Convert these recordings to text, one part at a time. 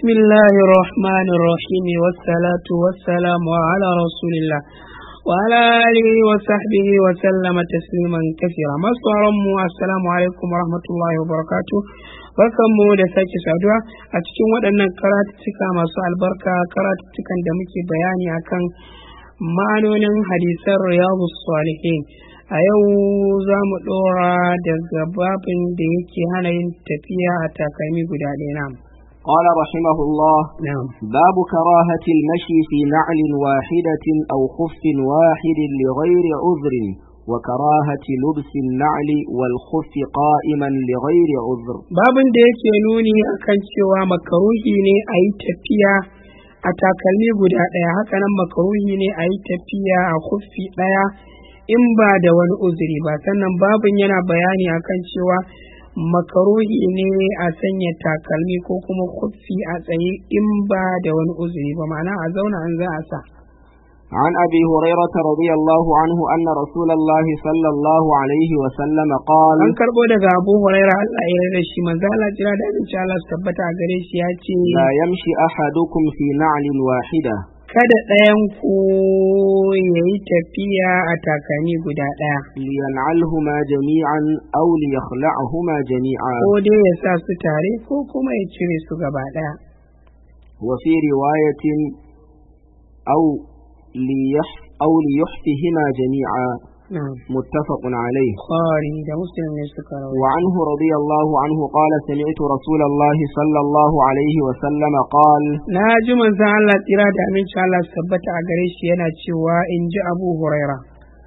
بسم الله الرحمن الرحيم والصلاة والسلام على رسول الله وعلى آله وصحبه وسلم تسليما كثيرا masu mu assalamu alaikum warahmatullahi wabarakatuh barkanmu da sake saduwa a cikin waɗannan karatuttuka masu albarka karatuttukan da muke bayani akan ma'anonin hadisan riyadu salihin a yau za mu ɗora daga babin da yake hana yin tafiya a takalmi guda ɗaya na قال رحمه الله na'am باب كراهة المشي في نعل واحدة أو خف واحد لغير عذر وكراهة لبس النعل والخف قائما لغير عذر babin da yake nuni akan cewa makaruhi ne a yi tafiya a takalmi guda ɗaya hakanan makaruhi ne a yi tafiya a kuffi ɗaya in ba da wani uzuri ba sannan babin yana bayani akan cewa makaruhi ne a sanya takalmi ko kuma kuffi a tsaye in ba da wani uzuri ba ma'ana a zauna an za a sa عن أبي هريرة رضي الله عنه أن رسول الله صلى الله عليه وسلم قال an karɓo daga abu huraira allah ya yarda shi manzo Allah jira da abinci Allah su tabbata a gare shi ya ce لا يمشي أحدكم في نعل واحدة kada ɗayan ku ya yi tafiya a takalmi guda ɗaya لينعلهما جميعا أو ليخلعهما جميعا ko dai ya sa su tare ko kuma ya cire su gaba ɗaya وفي رواية أو ليح أو ليحفهما جميعا na'am متفق عليه Bukhari da muslim ne suka rawaito وعنه رضي الله عنه قال سمعت رسول الله صلى الله عليه وسلم قال na ji manzon Allah tsira da aminci Allah su tabbata a gare shi yana cewa in ji Abu Huraira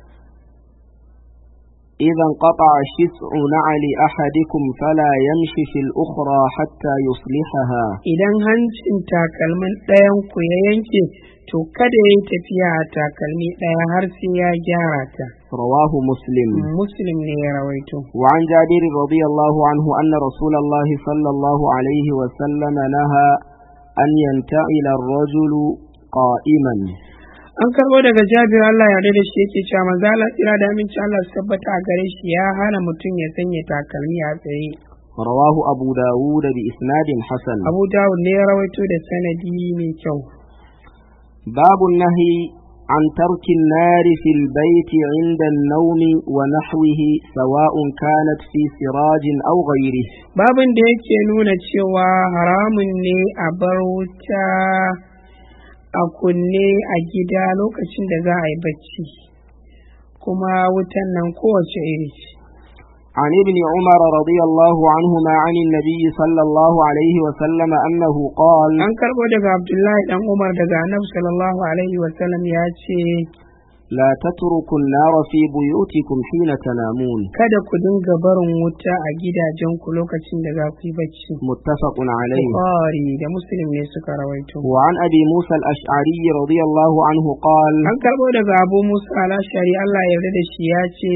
إذا انقطع شسع نعل أحدكم فلا يمشي في الأخرى حتى يصلحها idan hancin takalmin ɗayan ku ya yanke to kada ya yi tafiya a takalmi ɗaya har sai ya gyara ta رواه مسلم muslim ne ya rawaito وعن جابر رضي الله عنه أن رسول الله صلى الله عليه وسلم نهى أن ينتعل الرجل قائما an karɓo daga jabir Allah ya yarda da shi yake cewa manzo Allah tsira da aminci Allah su tabbata a gare shi ya hana mutum ya sanya takalmi a tsaye رواه أبو داود بإسناد حسن Abu Dawud ne ya rawaito da sanadi mai kyau باب النهي عن ترك النار في البيت عند النوم ونحوه سواء كانت في سراج أو غيره babin da yake nuna cewa haramun ne a bar wuta a kunne a gida lokacin da za a yi bacci kuma wutan nan kowace iri ce عن ابن عمر رضي الله عنهما عن النبي صلى الله عليه وسلم أنه قال an karɓo daga abdullahi dan umar daga annabi sallallahu alaihi wasallam ya ce لا تتركوا النار في بيوتكم حين تنامون kada ku dinga barin wuta a gidajenku lokacin da za ku yi bacci متفق عليه bukhari da muslim ne suka rawaito وعن أبي موسى الأشعري رضي الله عنه قال an karɓo daga abu musa alashari allah ya yarda da shi ya ce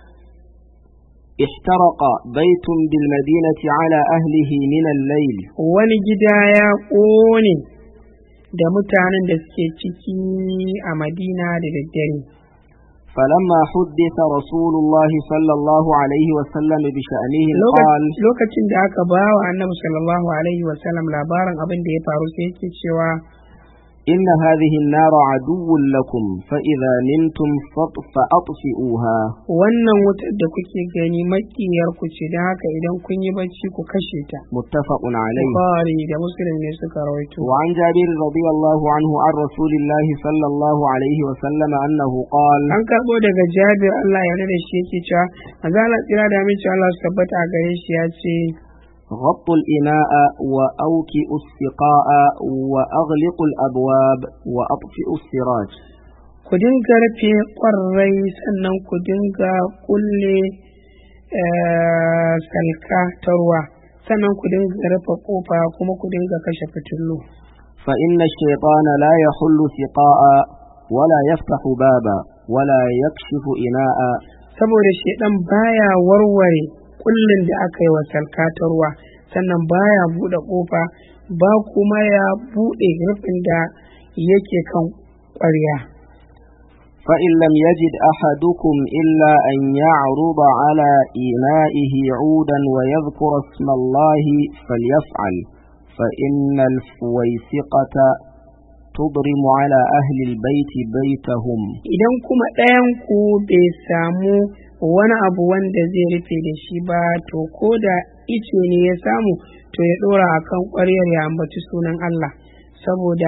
احترق بيت بالمدينة على أهله من الليل wani gida ya ƙone da mutanen da suke ciki a madina da daddare فلما حدث رسول الله صلى الله عليه وسلم بشأنه Lokac- قال lokacin da aka ba wa annabi sallallahu alaihi wasallam labarin abin da ya faru sai yake cewa إن هذه النار عدو لكم فإذا نمتم فط- فأطفئوها wannan wutar da kuke gani makiyar ku ce don haka idan kun yi bacci ku kashe ta متفق عليه bukhari da muslim ne suka rawaito وعن جابر رضي الله عنه عن رسول الله صلى الله عليه وسلم أنه قال an karɓo daga jabir Allah ya yarda da shi yake cewa manzo Allah tsira da aminci Allah su tabbata a gare shi ya ce غطوا الإناء وأوكئوا السقاء وأغلقوا الأبواب وأطفئوا السراج ku dinga rufe ƙwarai sannan ku dinga kulle eh, salka ta ruwa sannan ku dinga rufe ƙofa kuma ku dinga kashe fitilu فإن الشيطان لا يحل سقاء ولا يفتح بابا ولا يكشف إناء saboda shaidan baya warware kullin da aka yi wa salka ta ruwa sannan baya buɗe ƙofa ba kuma ya buɗe rufin da yake kan ƙwarya فإن لم يجد أحدكم إلا أن يعرض على إنائه عودا ويذكر اسم الله فليفعل فإن الفويسقة تضرم على أهل البيت بيتهم idan kuma ɗayan ku bai samu wani abu wanda zai rufe da shi ba to ko da ice ne ya samu to ya ɗora a kan ƙwaryar ya ambaci sunan Allah saboda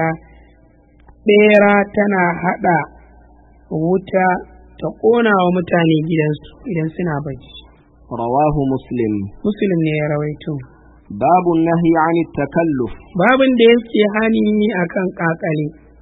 ɓera tana haɗa wuta ta ƙona wa mutane gidansu idan suna bacci رواه مسلم musulun ne ya rawaito باب النهي عن التكلف babin da yake hani akan ƙaƙale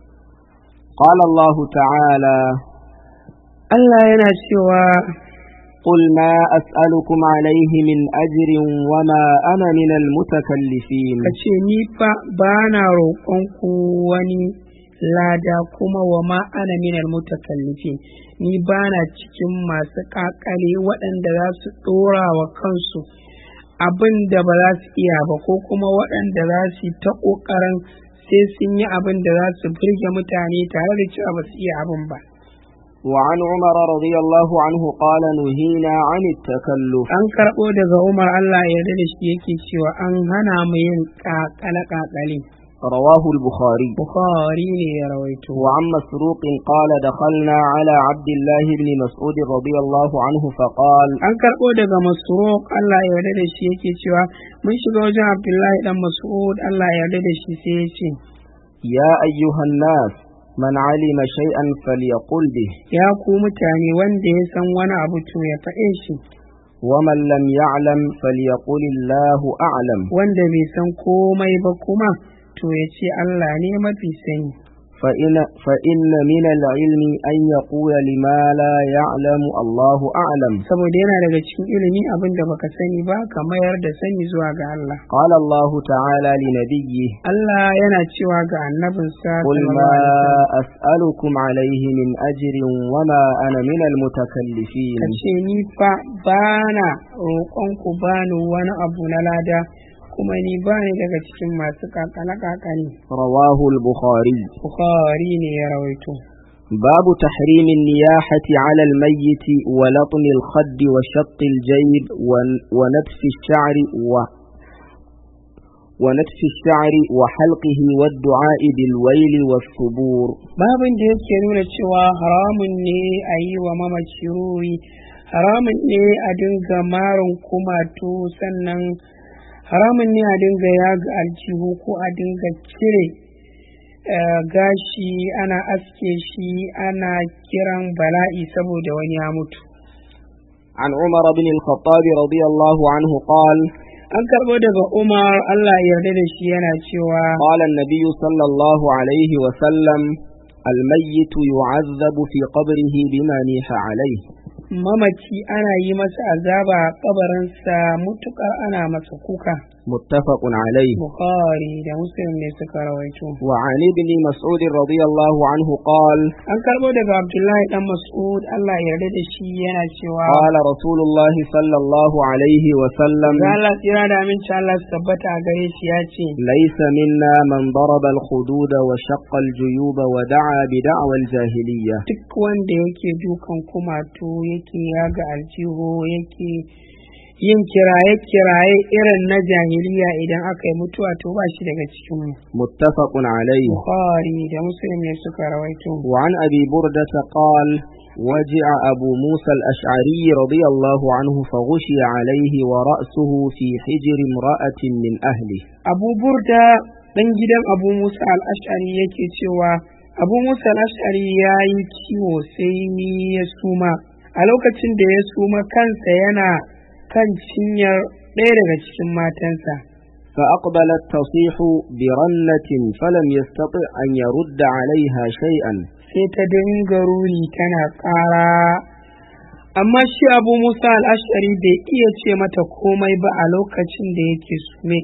قال الله تعالى Allah yana cewa قل ما أسألكم عليه من أجر وما أنا من المتكلفين ka ce ni fa ba na roƙonku wani lada kuma wa ma ana minal mutakallifin ni ba na cikin masu ƙaƙale waɗanda za su ɗora wa kansu abin da ba za su iya ba ko kuma waɗanda za su yi ta ƙoƙarin sai sun yi abin da za su burge mutane tare da cewa ba su iya abin ba وعن عمر رضي الله عنه قال نهينا عن التكلف an karɓo daga umar allah ya yarda da shi yake cewa an hana mu yin ƙaƙale ƙaƙale رواه البخاري bukhari ne ya rawaito وعن مسروق قال دخلنا على عبد الله بن مسعود رضي الله عنه فقال an karɓo daga masruq Allah ya yarda da shi yake cewa mun shiga wajen Abdullahi dan Mas'ud Allah ya yarda da shi sai ya ce يا أيها الناس من علم شيئا فليقل به ya ku mutane wanda ya san wani abu to ya faɗe shi ومن لم يعلم فليقل الله أعلم wanda bai san komai ba kuma to ya ce Allah ne mafi sani فإن, فإن من العلم أن يقول لما لا يعلم الله أعلم saboda yana daga cikin ilimi abin da baka sani ba ka mayar da sani zuwa ga Allah قال الله تعالى لنبيه Allah yana cewa ga annabinsa قل sallallahu ما alaihi wasallam, أسألكم عليه من أجر وما أنا من المتكلفين ka ce ni fa bana roƙonku bani wani abu na lada kuma ni bani daga cikin masu kakale kakale رواه البخاري bukhari ne ya rawaito باب تحريم النياحة على الميت ولطم الخد وشق الجيب ون- ونتف الشعر و ونتف الشعر وحلقه والدعاء بالويل والثبور babin da yake nuna cewa haramun ne a yi wa mamaci ruri haramun ne a dinga marin kumatu sannan haramun ne a dinga yaga aljihu ko a dinga cire eh, gashi ana aske shi ana kiran bala'i saboda wani ya mutu عن عمر بن الخطاب رضي الله عنه قال an karɓo daga umar allah ya yarda da shi yana cewa قال النبي صلى الله عليه وسلم الميت يعذب في قبره بما نيح عليه mamaci ana yi masa azaba a kabarinsa mutukar ana masa kuka متفق عليه bukhari da muslim ne suka rawaito وعن ابن مسعود رضي الله عنه قال an karbo daga abdullahi dan mas'ud allah ya yarda da shi yana cewa قال رسول الله صلى الله عليه وسلم ga Allah tsira da aminci Allah su tabbata a gare shi ya ce ليس منا من ضرب الخدود وشق الجيوب ودعا بدعوى الجاهلية duk wanda yake dukan kumatu yake yaga aljihu yake yin kiraye-kiraye irin na jahiliya idan aka yi mutuwa to ba shi daga cikin mu متفق عليه bukhari da muslim ne suka rawaito وعن أبي بردة قال وجع أبو موسى الأشعري رضي الله عنه فغشي عليه ورأسه في حجر امرأة من أهله abu burda ɗan gidan abu musa al'ashari yake cewa abu musa al'ashari ya yi ciwo sai ni ya suma a lokacin da ya suma kansa yana kan cinyar ɗaya daga cikin matansa فأقبلت تصيح برنة فلم يستطع أن يرد عليها شيئا sai ta dinga ruri tana ƙara amma shi abu musa al'ashari bai iya ce mata komai ba a lokacin da yake sume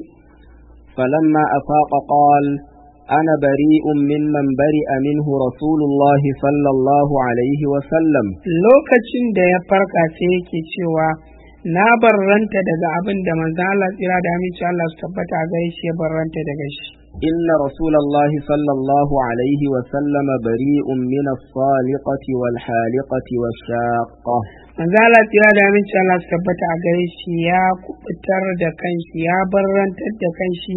فلما أفاق قال أنا بريء ممن برئ منه رسول الله صلى الله عليه وسلم lokacin da ya farka sai yake cewa na barranta daga abin da manzon Allah tsira da aminci Allah su tabbata a gare shi ya barranta daga shi إن رسول الله صلى الله عليه وسلم بريء من الصالقة والحالقة والشاقة manzon Allah tsira da aminci Allah su tabbata a gare shi ya kubutar da kanshi ya barrantar da kanshi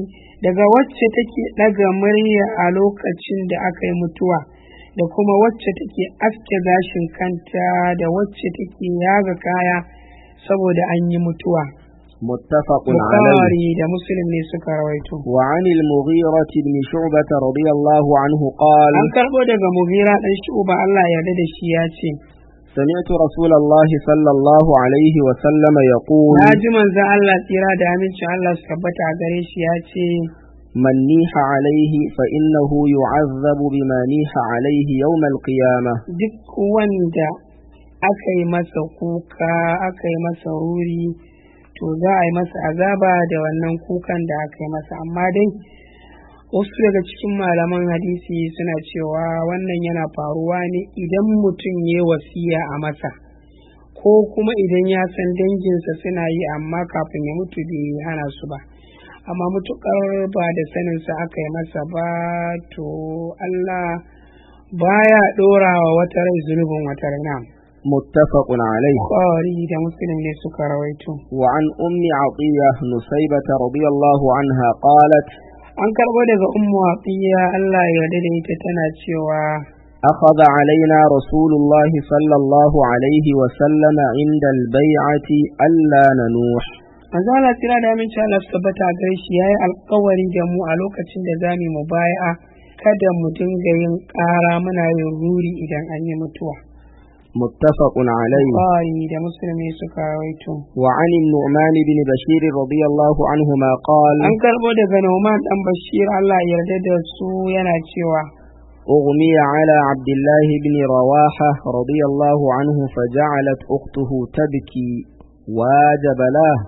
daga wacce take ɗaga murya a lokacin da aka yi mutuwa da kuma wacce take aske gashin kanta da wacce take yaga kaya saboda an yi mutuwa متفق عليه Bukhari da Muslim ne suka rawaito وعن المغيرة بن شعبة رضي الله عنه قال an karɓo daga Mughira ɗan Shu'ba Allah ya yarda da shi ya ce سمعت رسول الله صلى الله عليه وسلم يقول na ji manzon Allah tsira da amincin Allah su tabbata a gare shi ya ce من نيح عليه فإنه يعذب بما نيح عليه يوم القيامة duk wanda aka yi masa kuka aka yi masa ruri to za a yi masa azaba da wannan kukan da aka yi masa amma dai wasu daga cikin malaman hadisi suna cewa wannan yana faruwa ne idan mutum ya wasiya a masa ko kuma idan ya san danginsa suna yi amma kafin ya mutu bai hana su ba amma mutukar ba da saninsa aka yi masa ba to Allah baya ɗora wa wata rai zunubin wata rai na متفق عليه Bukhari da Muslim ne suka rawaito وعن أم عطية نسيبة رضي الله عنها قالت an karɓo daga ummu atiya Allah ya yarda da ita tana cewa أخذ علينا رسول الله صلى الله عليه وسلم عند البيعة ألا ننوح manzo Allah tira da aminci Allah su tabbata a gare shi yayi alƙawari da mu a lokacin da za mu mubaya'a kada mu dinga yin ƙara muna yin ruri idan an yi mutuwa متفق عليه Bukhari da Muslim ne suka rawaito وعن النعمان بن بشير رضي الله عنهما قال an karɓo daga Numan dan Bashir Allah ya yarda da su yana cewa أغمي على عبد الله بن رواحة رضي الله عنه فجعلت أخته تبكي واجب له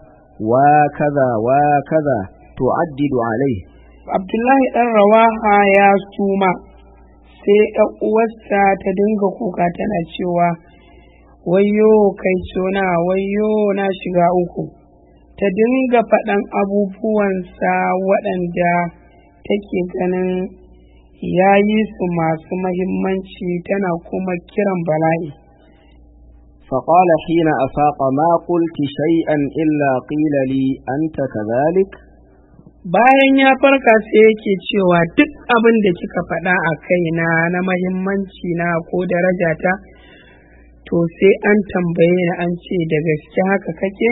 وكذا وكذا تعدد عليه Abdullahi ɗan Rawaha ya suma sai ɗan uwarsa ta dinga kuka tana cewa wayyo kai sona wayyo na shiga uku ta dinga faɗan abubuwansa waɗanda take ganin ya yi su masu mahimmanci tana kuma kiran bala'i فقال حين أفاق ما قلت شيئا إلا قيل لي أنت كذلك bayan ya farka sai yake cewa duk abin da kika faɗa a kaina na mahimmanci na ko darajata to sai an tambaye ni an ce da gaske haka kake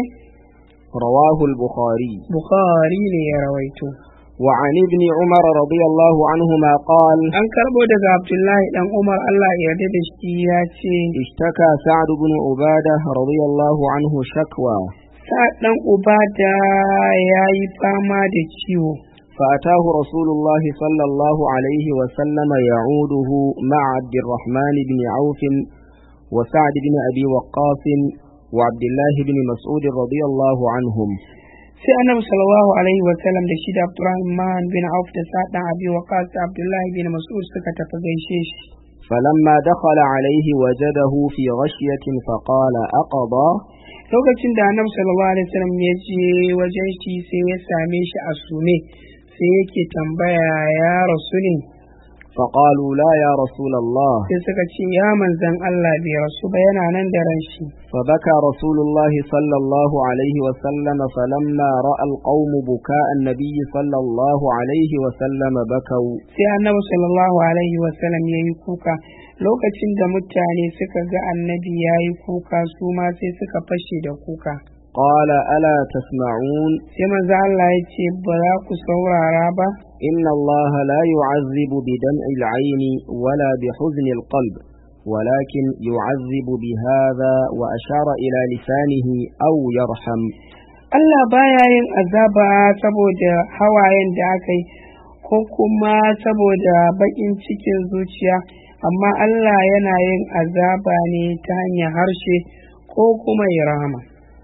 رواه البخاري bukhari ne ya rawaito وعن ابن عمر رضي الله عنهما قال an karbo daga abdullahi dan umar allah ya yarda da shi ya ce اشتكى سعد بن عبادة رضي الله عنه شكوى sa'ad dan ubada ya yi fama da ciwo فأتاه رسول الله صلى الله عليه وسلم يعوده مع عبد الرحمن بن عوف وسعد بن أبي وقاص وعبد الله بن مسعود رضي الله عنهم sai annabi sallallahu alaihi wa sallam da shi da abdurrahman bin auf da sa'ad dan abi waqas da abdullahi bin mas'ud suka tafi gaishe shi فلما دخل عليه وجده في غشية فقال أقضى lokacin da annabi sallallahu alaihi wasallam ya je wajen shi sai ya same shi a sume sai yake tambaya ya rasu ne فقالوا لا يا رسول الله sai suka ce ya manzan Allah bai rasu ba yana nan da ran shi فبكى رسول الله صلى الله عليه وسلم فلما رأى القوم بكاء النبي صلى الله عليه وسلم بكوا sai annabi sallallahu alaihi wasallam ya yi kuka lokacin da mutane suka ga annabi ya yi kuka su ma sai suka fashe da kuka قال ألا تسمعون sai manzo Allah ya ce ba za ku saurara ba إن الله لا يعذب بدمع العين ولا بحزن القلب ولكن يعذب بهذا وأشار إلى لسانه أو يرحم Allah baya yin azaba saboda hawayen da aka yi ko kuma saboda baƙin cikin zuciya amma Allah yana yin azaba ne ta hanyar harshe ko kuma ya rahama.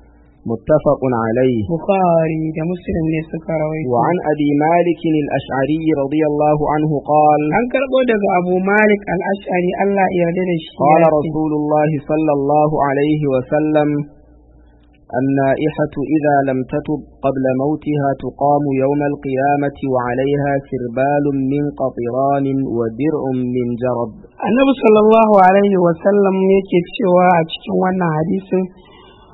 متفق عليه Bukhari da Muslim ne suka rawaito. وعن أبي مالك الأشعري رضي الله عنه قال An karɓo daga Abu Malik al-Ash'ari Allah ya yarda da shi. قال ya ce, رسول الله صلى الله عليه وسلم النائحة إذا لم تتب قبل موتها تقام يوم القيامة وعليها سربال من قطران ودرع من جرب Annabi sallallahu alaihi wa sallam yake cewa a cikin wannan hadisin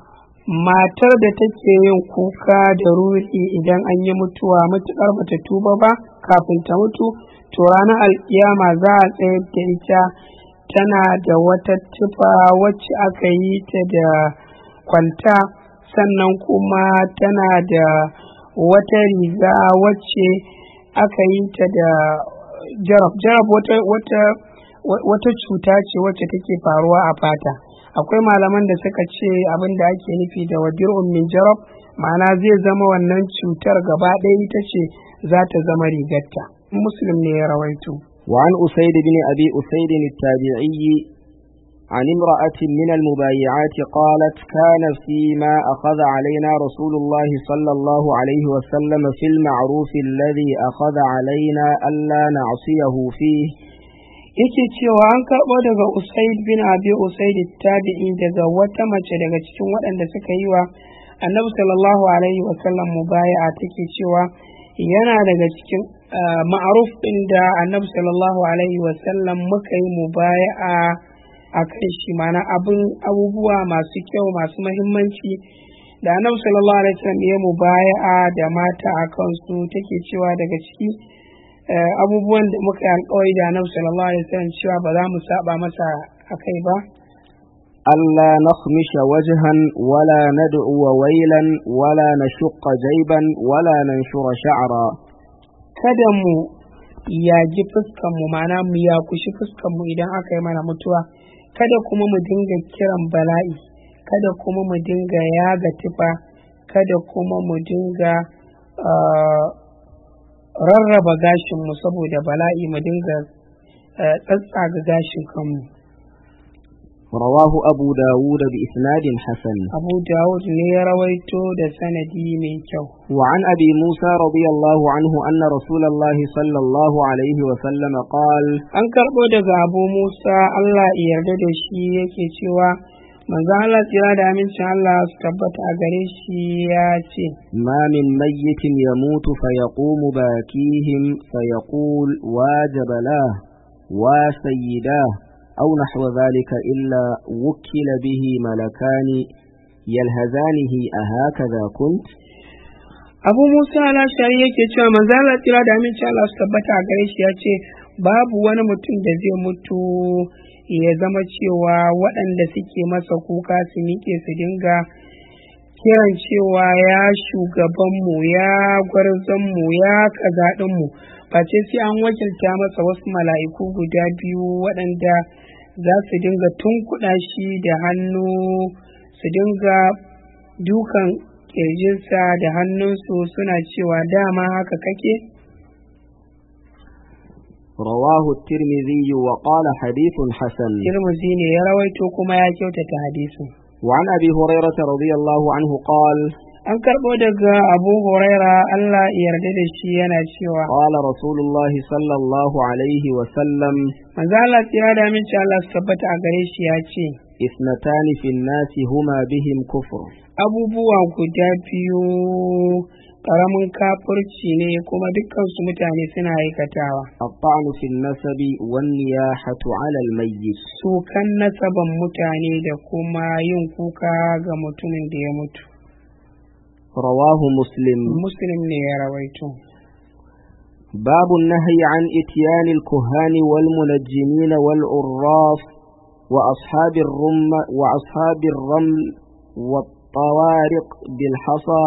matar da take yin kuka da ruri idan an yi mutuwa matuƙar bata tuba ba kafin ta mutu to ranar alkiyama za a tsayar da ita tana da wata tufa wacce aka yi ta da kwalta sannan kuma tana da wata riga wacce aka yi ta da jarab jarab wata wata wata cuta ce wacce take faruwa a fata akwai malaman da suka ce abin da ake nufi da wadir'un min jarab ma'ana zai zama wannan cutar gaba ɗaya ita ce za ta zama rigarta muslim ne ya rawaito وعن أسيد بن أبي أسيد التابعي عن امرأة من المبايعات قالت كان فيما أخذ علينا رسول الله صلى الله عليه وسلم في المعروف الذي أخذ علينا ألا نعصيه فيه yake cewa an karɓo daga usaid bin abi usaid tabi'i daga wata mace daga cikin waɗanda suka yi wa annabi sallallahu alaihi wasallam mubaya'a take cewa yana daga cikin ma'aruf ɗin da annabi sallallahu alaihi wasallam muka yi mubaya'a a kan shi mana abin abubuwa masu kyau masu mahimmanci da annabi sallallahu alaihi wasallam ya mubaya'a da mata a kansu take cewa daga ciki abubuwan da muka yi alkawari da annabi sallallahu alaihi wasallam cewa ba za mu saba masa akai ba ألا نخمش وجها ولا ندعو ويلا ولا نشق جيبا ولا ننشر شعرا kada mu yaji fuskanmu mana mu yakushi fuskanmu idan aka yi mana mutuwa kada kuma mu dinga kiran bala'i kada kuma mu dinga yaga tufa kada kuma mu dinga rarraba gashinmu saboda bala'i mu dinga tsatsaga gashin kanmu رواه أبو داود بإسناد حسن abu dawud ne ya rawaito da sanadi mai kyau وعن أبي موسى رضي الله عنه أن رسول الله صلى الله عليه وسلم قال an karɓo daga abu musa allah ya yarda da shi yake cewa manzo allah tsira da amincin allah su tabbata a gare shi ya ce ما من ميت يموت فيقوم باكيهم فيقول واجب له وسيداه أو نحو ذلك إلا وكل به ملكان يلهزانه أهكذا كنت abu musa alashari yake cewa manzo allah tsira da amincin allah su tabbata a gare shi ya ce babu wani mutum da zai mutu ya zama cewa waɗanda suke masa kuka su miƙe su dinga kiran cewa ya shugabanmu ya gwarzonmu ya kazaɗinmu face sai an wakilta masa wasu mala'iku guda biyu waɗanda za su dinga tunkuɗa shi da hannu su dinga dukan ƙirjinsa da hannunsu suna cewa dama haka kake رواه الترمذي وقال حديث حسن tirmizi ne ya rawaito kuma ya kyautata hadisin وعن أبي هريرة رضي الله عنه قال an karɓo daga abu huraira allah ya yarda da shi yana cewa قال رسول الله صلى الله عليه وسلم manzo allah tsira da aminci allah su tabbata a gare shi ya ce اثنتان في الناس هما بهم كفر abubuwa guda biyu ƙaramin kafurci ne kuma dukkansu mutane suna aikatawa الطعن في النسب والنياحة على الميت sukan nasaban mutane da kuma yin kuka ga mutumin da ya mutu رواه مسلم muslim ne ya rawaito باب النهي عن إتيان الكهان والمنجمين والعراف وأصحاب الرم وأصحاب الرمل والطوارق بالحصى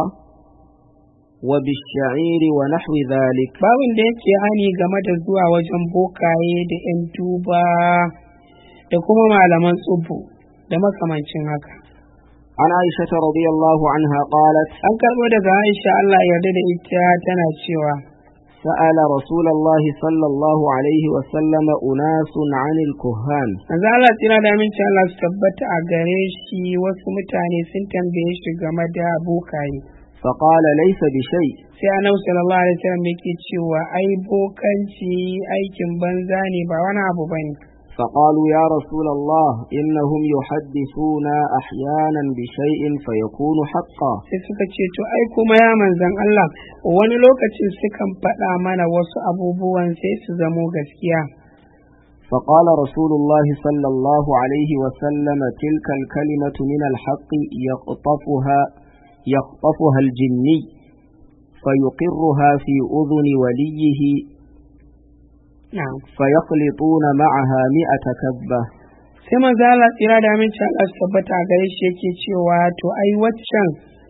وبالشعير ونحو ذلك babin da yake hani game da zuwa wajen bokaye da 'yan duba da kuma malaman tsubu da makamancin haka عن عائشة رضي الله عنها قالت an karɓo daga aisha allah ya yarda da ita tana cewa سأل رسول الله صلى الله عليه وسلم أناس عن الكهان manzo Allah tsira da aminci Allah su tabbata a gare shi wasu mutane sun tambaye shi game da bokaye فقال ليس بشيء sai annabi sallallahu alaihi wasallam yake cewa ai bokanci aikin banza ne ba wani abu bane فقالوا يا رسول الله إنهم يحدثون أحيانا بشيء فيكون حقا sai suka ce to ai kuma ya manzan Allah wani lokacin sukan faɗa mana wasu abubuwan sai su zamo gaskiya فقال رسول الله صلى الله عليه وسلم تلك الكلمة من الحق يقطفها يقطفها الجني فيقرها في أذن وليه na'am فيخلطون معها مئة كذبة sai manzo Allah tsira da aminci Allah su tabbata a gare shi yake cewa to ai waccan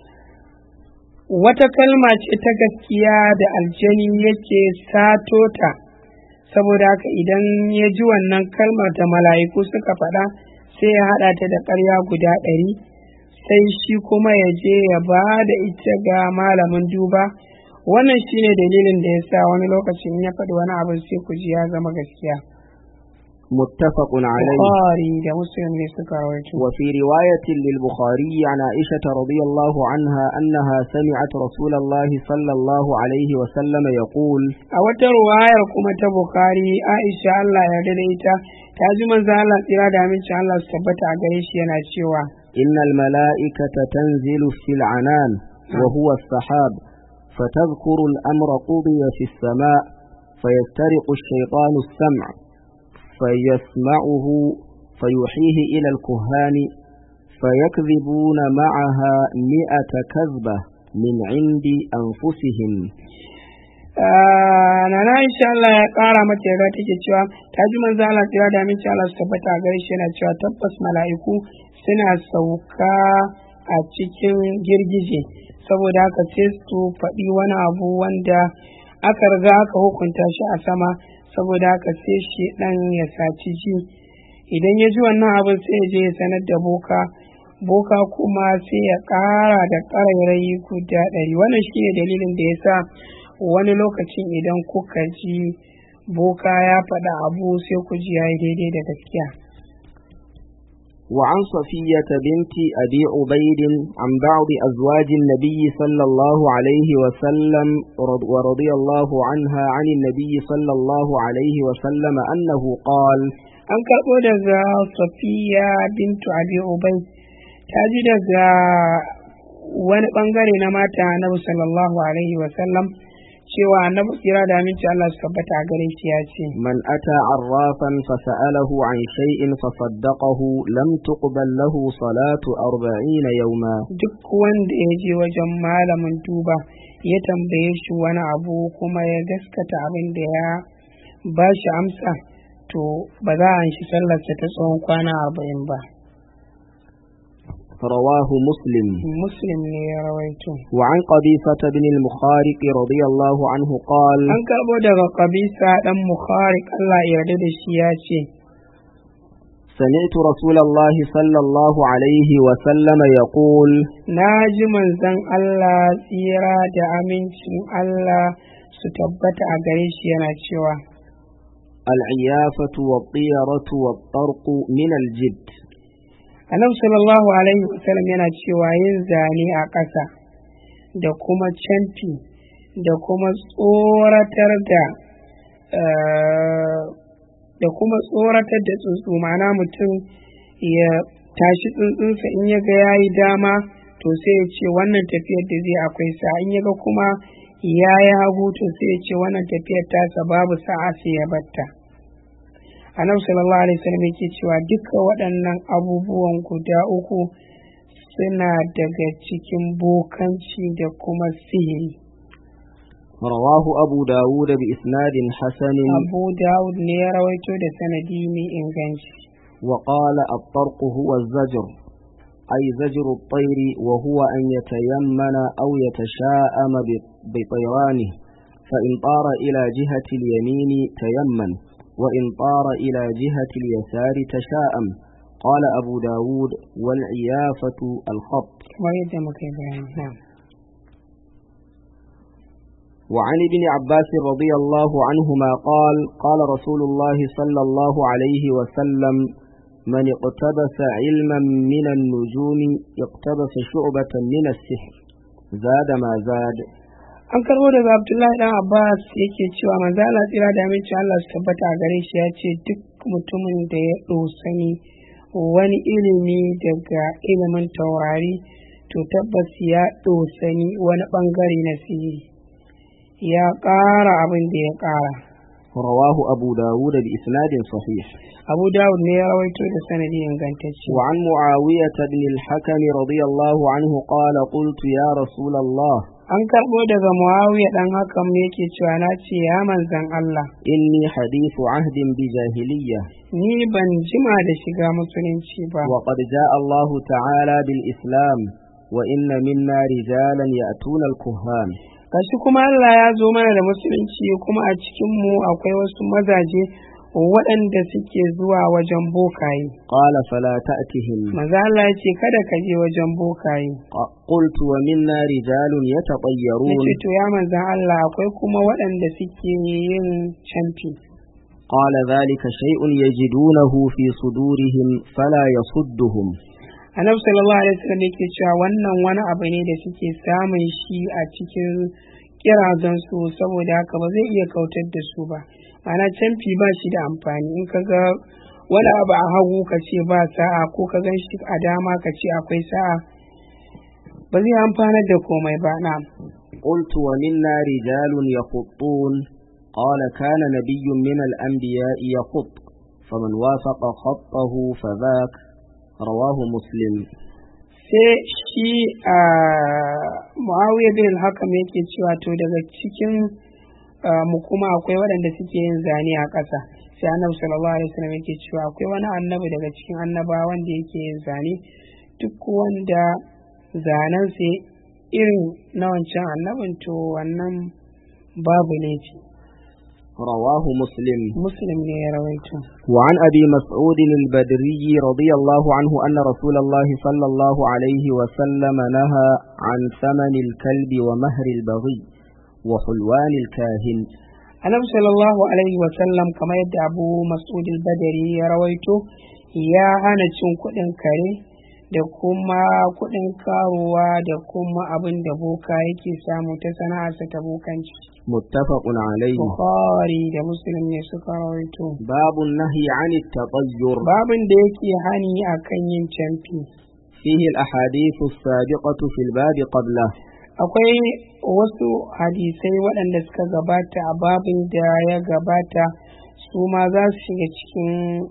wata kalma ce ta gaskiya da aljani yake sato ta saboda haka idan ya ji wannan kalmar da mala'iku suka faɗa sai ya haɗa ta da ƙarya guda ɗari sai shi kuma ya je ya ba da ita ga malamin duba wannan shine dalilin da ya sa wani lokacin ya faɗi wani abin sai ku ji ya zama gaskiya متفق عليه Bukhari da Muslim ne suka rawaito. وفي رواية للبخاري عن عائشة رضي الله عنها أنها سمعت رسول الله صلى الله عليه وسلم يقول A wata ruwayar kuma ta Bukhari Aisha Allah ya yarda da ita ta ji manzo Allah tsira da amincin Allah su tabbata a gare shi yana cewa إن الملائكة تنزل في العنان وهو السحاب فتذكر الأمر قضي في السماء فيسترق الشيطان السمع فيسمعه فيوحيه إلى الكهان فيكذبون معها مئة كذبة من عند أنفسهم Ah, Nana Aisha Allah ya ƙara mata yarda take cewa ta ji manzo Allah tsira da amincin Allah su tabbata a gare shi yana cewa tabbas mala'iku suna sauka a cikin girgije saboda haka sai su faɗi wani abu wanda aka riga aka hukunta shi a sama saboda haka sai shi ɗan ya saci ji idan ya ji wannan abin sai ya je ya sanar da boka boka kuma sai ya ƙara da ƙarairayi guda ɗari wannan shi ne dalilin da ya sa wani lokacin idan kuka ji boka ya faɗa abu sai ku ji ya yi daidai da gaskiya وعن صفية بنت أبي عبيد عن بعض أزواج النبي صلى الله عليه وسلم ورض- ورضي الله عنها عن النبي صلى الله عليه وسلم أنه قال an karɓo daga safiya bintu abi ubai ta ji daga wani ɓangare na mata annabi sallallahu alaihi wasallam cewa annabi kira da aminci Allah su tabbata a gare shi ya ce من أتى عرافا فسأله عن شيء فصدقه لم تقبل له صلاة أربعين يوما duk wanda ya je wajen malamin duba ya tambaye shi wani abu kuma ya gaskata abin da ya ba shi amsa to ba za a shi sallarsa ta tsawon kwana arba'in ba رواه مسلم muslim ne ya rawaito وعن قبيصة بن المخارق رضي الله عنه قال an karɓo daga kabisa ɗan mukharik Allah ya yarda da shi ya ce سمعت رسول الله صلى الله عليه وسلم يقول na ji manzon Allah tsira da amincin Allah su tabbata a gare shi yana cewa العيافة والطيرة والطرق من الجد annabi sallallahu alaihi wasallam yana cewa yin zane a ƙasa da kuma canfi da kuma tsoratar da eh, da kuma tsoratar da tsuntsu ma'ana mutum ya tashi tsuntsunsa in ya ga yayi dama to sai ya ce wannan tafiyar da zai akwai sa in ya ga kuma ya yi hagu to sai ya ce wannan tafiyar tasa babu sa'a sai ya batta annabi sallallahu alaihi wasallam yake cewa duka waɗannan abubuwan guda uku suna daga cikin bokanci da kuma sihiri رواه أبو داود بإسناد حسن abu dawud ne ya rawaito da sanadi mai inganci وقال الطرق هو الزجر أي زجر الطير وهو أن يتيمن أو يتشاءم ب- بطيرانه فإن طار إلى جهة اليمين تيمن وإن طار إلى جهة اليسار تشاءم قال أبو داود والعيافة الخط kamar yadda muka yi bayani na'am وعن ابن عباس رضي الله عنهما قال قال رسول الله صلى الله عليه وسلم من اقتبس علما من النجوم اقتبس شعبة من السحر زاد ما زاد an karbo daga abdullahi dan abbas yake cewa manzo Allah tsira da aminci Allah su tabbata a gare shi ya ce duk mutumin da ya ɗosani wani ilimi daga ilimin taurari to tabbas ya ɗosani wani ɓangare na sihiri ya ƙara abin da ya ƙara رواه أبو داود بإسناد صحيح abu dawud ne ya rawaito da sanadi ingantacce وعن معاوية بن الحكم رضي الله عنه قال قلت يا رسول الله an karɓo daga muawiya dan hakan ne yake cewa na ce ya manzan Allah إني حديث عهد بجاهلية ni ban jima da shiga musulunci ba وقد جاء الله تعالى بالإسلام وإن منا رجالا يأتون الكهان gashi kuma Allah ya zo mana da musulunci kuma a cikin mu akwai wasu mazaje waɗanda suke zuwa wajen bokaye قال فلا تأتهم maza Allah ya ce kada ka je wajen bokaye ق- قلت ومنا رجال يتطيرون yace to ya manzan Allah akwai kuma waɗanda suke yin camfi قال ذلك شيء يجدونه في صدورهم فلا يصدهم annabi sallallahu alaihi wasallam yake cewa wannan wani abu ne da suke samun shi a cikin kirazan su saboda haka ba zai iya kautar da su ba ma'ana camfi ba shi da amfani in ka ga wani abu a hagu ka ce ba sa'a ko ka gan shi a dama ka ce akwai sa'a ba zai amfanar da komai ba na قلت ومنا رجال يخطون قال كان نبي من الأنبياء يخط فمن وافق خطه فذاك رواه مسلم sai shi a muawiya bin al-hakam yake cewa to daga cikin ah, mu kuma akwai waɗanda suke yin zane a ƙasa sai annabi sallallahu alaihi wasallam yake cewa akwai wani annabi daga cikin annabawa wanda yake yin zane duk wanda zanen sai irin na wancan annabin to wannan babu laifi رواه مسلم muslim ne ya rawaito وعن أبي مسعود البدري رضي الله عنه أن رسول الله صلى الله عليه وسلم نهى عن ثمن الكلب ومهر البغي وحلوان الكاهن annabi sallallahu alaihi wasallam kamar yadda abu mas'ud al-badari ya rawaito ya hana cin kuɗin kare da kuma kuɗin karuwa da kuma abin da boka yake samu ta sana'arsa ta bokanci متفق عليه bukhari da muslim ne suka rawaito باب النهي عن التطير babin da yake hani akan yin camfi فيه الأحاديث السابقة في الباب قبله akwai wasu hadisai waɗanda suka gabata a babin da ya gabata su ma za su shiga cikin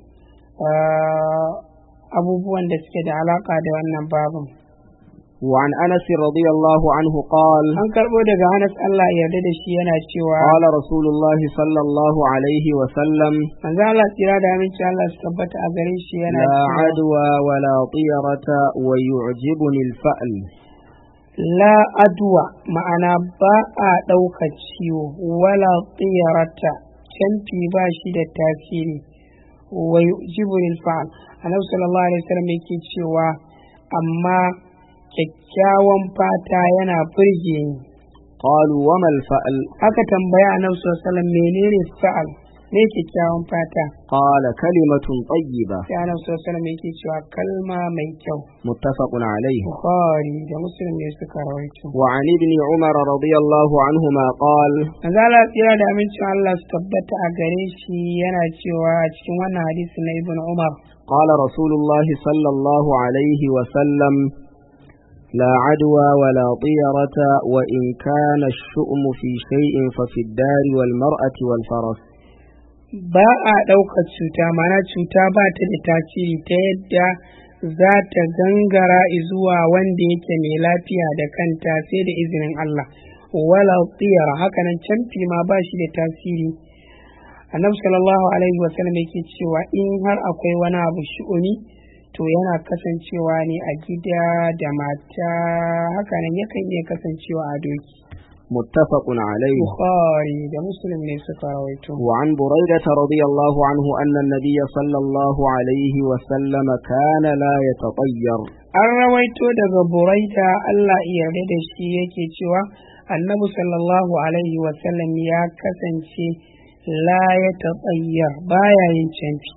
ah, abubuwan da suke da alaƙa da wannan babin وعن أنس رضي الله عنه قال an karɓo daga Anas Allah ya yarda da shi yana cewa قال رسول الله صلى الله عليه وسلم manzo Allah tsira da aminci Allah su tabbata a gare shi yana لا cewa عدوى ولا طيرة ويعجبني الفأل la adwa ma'ana ba a ɗauka ciwo wala tsiyarata canfi ba shi da tasiri wa jibril fa'al annabi sallallahu alaihi wasallam yake cewa amma kyakkyawan fata yana burge ni قالوا وما الفأل aka tambaya annabi sallallahu alaihi wasallam menene fa'al ne kyakkyawan fata قال كلمة طيبة sai annabi sallallahu alaihi wasallam yake cewa kalma mai kyau متفق عليه bukhari da muslim ne suka rawaito وعن ابن عمر رضي الله عنهما قال manzo Allah tsira da amincin Allah su tabbata a gare shi yana cewa a cikin wannan hadisi na Ibn Umar قال رسول الله صلى الله عليه وسلم لا عدوى ولا طيرة وإن كان الشؤم في شيء ففي الدار والمرأة والفرس ba a ɗaukar cuta mana cuta ba ta da tasiri ta yadda za ta gangara zuwa wanda yake mai lafiya da kanta sai da izinin Allah wala tsiyara hakanan canfi ma ba shi da tasiri annabi sallallahu alaihi wasallam yake cewa in har akwai wani abu shi'uni to yana kasancewa ne a gida da mata hakanan yakan iya kasancewa a doki متفق عليه bukhari da muslim ne suka rawaito وعن بريدة رضي الله عنه أن النبي صلى الله عليه وسلم كان لا يتطير an rawaito daga buraida Allah ya yarda da shi yake cewa annabi sallallahu alaihi wasallam ya kasance la ya taɓayyar baya yin canfi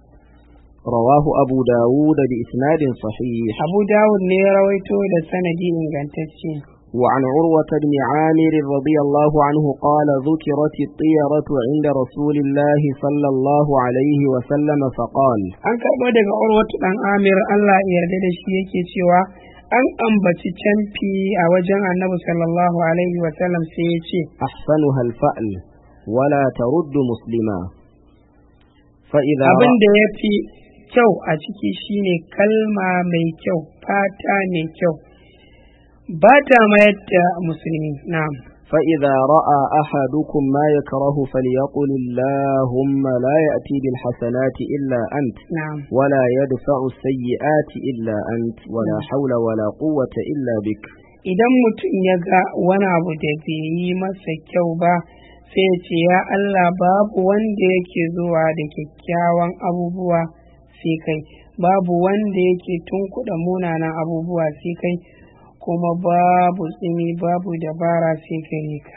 رواه أبو داود بإسناد صحيح abu dawud ne ya rawaito da sanadi ingantacce وعن عروة بن عامر رضي الله عنه قال ذكرت الطيرة عند رسول الله صلى الله عليه وسلم فقال an karɓo daga urwatu ɗan amir Allah ya yarda da shi yake cewa an ambaci canfi a wajen annabi sallallahu alaihi wasallam sai ya ce أحسنها الفأل ولا ترد مسلما فإذا abin رأى da ya fi kyau a ciki shine kalma mai kyau fata mai kyau ba ta mayar da musulmi na'am فإذا رأى أحدكم ما يكره فليقل اللهم لا يأتي بالحسنات إلا أنت na'am ولا يدفع السيئات إلا أنت ولا حول ولا قوة إلا بك idan mutum ya ga wani abu da bai yi masa kyau ba sai ya ce ya Allah babu wanda yake zuwa da kyakkyawan abubuwa sai kai babu wanda yake tunkuɗa munanan abubuwa sai kai kuma babu tsimi babu dabara sai gare ka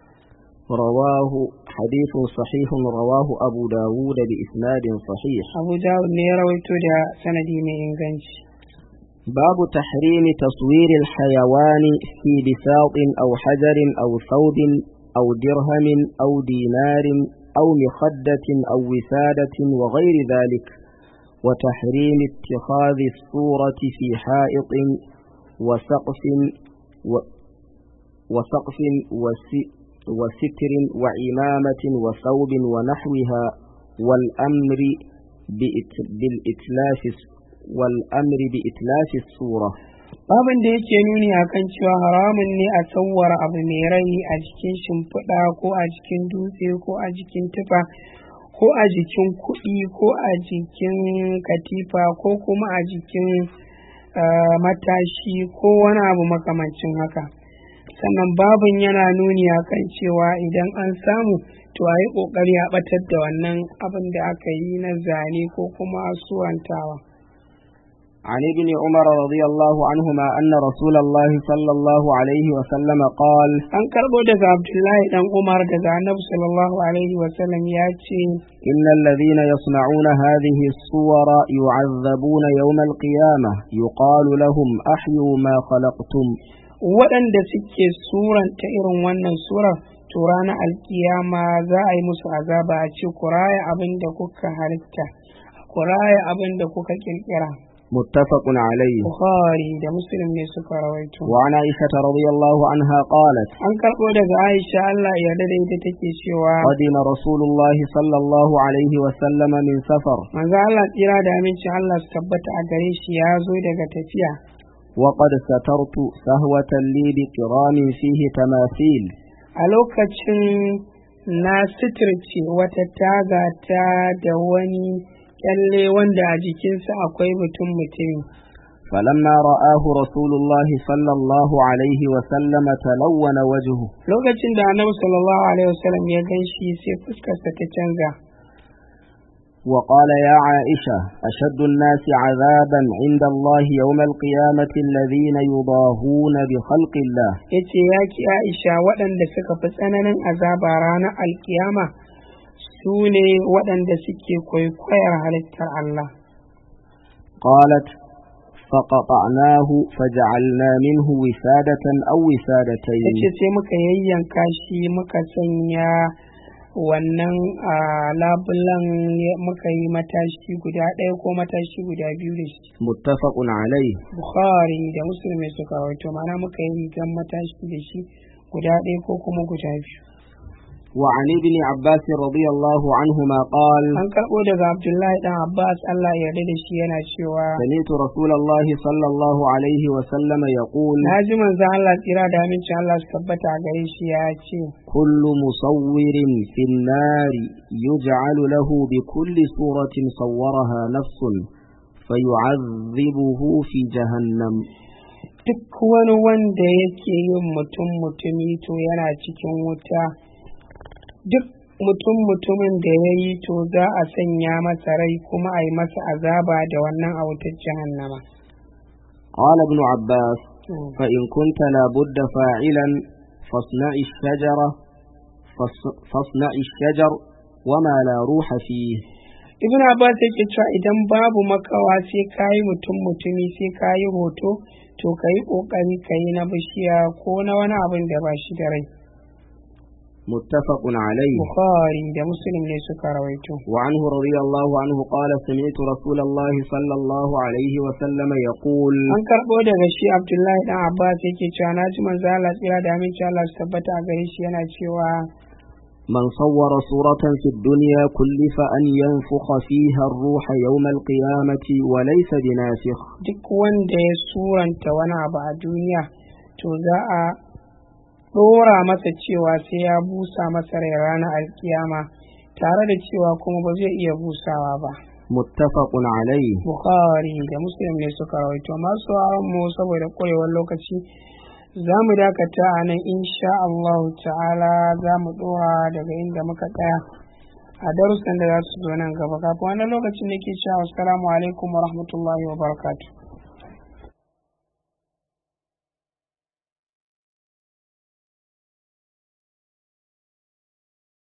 رواه حديث صحيح رواه أبو داود بإسناد صحيح abu dawud ne ya rawaito da sanadi mai inganci باب تحريم تصوير الحيوان في بساط أو حجر أو ثوب أو درهم أو دينار أو مخدة أو وسادة وغير ذلك وتحريم اتخاذ الصورة في حائط وسقف و وسقف وس- وستر وعمامة وثوب ونحوها والأمر بإت- بالإتلاف والأمر بإتلاف الصورة babin da yake nuni akan cewa haramun ne a tsawara abu mai rai a jikin shimfiɗa ko a jikin dutse ko a jikin tufa ko a jikin kuɗi ko a jikin katifa ko kuma a jikin ah, matashi ko wani abu makamancin haka sannan babin yana nuni akan cewa idan an samu to a yi ƙoƙari a ɓatar da wannan abin da aka yi na zane ko kuma surantawa. عن ابن عمر رضي الله عنهما أن رسول الله صلى الله عليه وسلم قال an karɓo daga abdullahi dan umar daga annabi sallallahu alaihi wasallam ya ce إن الذين يصنعون هذه الصور يعذبون يوم القيامة يقال لهم أحيوا ما خلقتم waɗanda suke suranta irin wannan surar to ranar alkiyama za a yi musu azaba a ce ku raya abin da kuka halitta ku raya abin da kuka kirkira متفق عليه bukhari da muslim ne suka rawaito وعن عائشة رضي الله عنها قالت an karɓo daga aisha allah ya da ita take cewa قدم رسول الله صلى الله عليه وسلم من سفر manzo allah tsira da amincin allah su tabbata a gare shi ya zo daga tafiya وقد سترت سهوة لي بقرام فيه تماثيل a lokacin na suturce wata taga ta da wani kyalle wanda a jikinsa akwai mutum mutumi فلما رآه رسول الله صلى الله عليه وسلم تلون وجهه lokacin da annabi sallallahu alaihi wasallam ya gan shi sai fuskarsa ta canza وقال يا عائشة أشد الناس عذابا عند الله يوم القيامة الذين يضاهون بخلق الله ya ce ya ki aisha waɗanda suka fi tsananin azaba ranar alkiyama su ne waɗanda suke kwaikwayar halittar Allah قالت فقطعناه فجعلنا منه وسادة أو ya وسادتين ce sai muka yayyanka shi muka sanya wannan a labulan ya- muka yi matashi guda ɗaya ko matashi guda biyu da shi متفق عليه bukhari da musulmi suka rawaito mana muka yi rigan matashi da shi guda ɗaya ko kuma guda biyu وعن ابن عباس رضي الله عنهما قال an karɓo daga abdullahi dan abbas allah ya yarda da shi yana cewa سمعت رسول الله صلى الله عليه وسلم يقول na ji manzon allah tsira da amincin allah su tabbata a gare shi ya ce كل مصور في النار يجعل له بكل صورة صورها نفس فيعذبه في جهنم duk wani wanda yake yin mutum mutumi to yana cikin wuta duk mutum mutumin da ya yi to za a sanya masa rai kuma a yi masa azaba da wannan a wutar jahannama قال ابن عباس فإن كنت لابد فاعلا فاصنع الشجرة فاص- فاصنع الشجر وما لا روح فيه ibn abbas yake cewa idan babu makawa sai ka yi mutum mutumi sai ka yi hoto to ka yi ƙoƙari ka yi na bishiya ko na wani abin da ba shi da rai متفق عليه bukhari da muslim ne suka rawaito وعنه رضي الله عنه قال سمعت رسول الله صلى الله عليه وسلم يقول an karɓo daga shi abdullahi dan abbas yake cewa na ji manzo Allah tsira da aminci Allah su tabbata a gare shi yana cewa من صور صورة في الدنيا كلف أن ينفخ فيها الروح يوم القيامة وليس بنافخ duk wanda ya suranta wani abu a duniya to za a ɗora masa cewa sai ya busa masa rai ranar alkiyama tare da cewa kuma ba zai iya busawa ba متفق عليه bukhari da muslim ne suka rawaito masu mu saboda ƙwarewar lokaci za mu dakata a nan insha Allah ta'ala za mu ɗora daga inda muka tsaya a darussan da za su zo nan gaba kafin wannan lokacin da ke cewa assalamu alaikum wa rahmatullahi wa barakatuh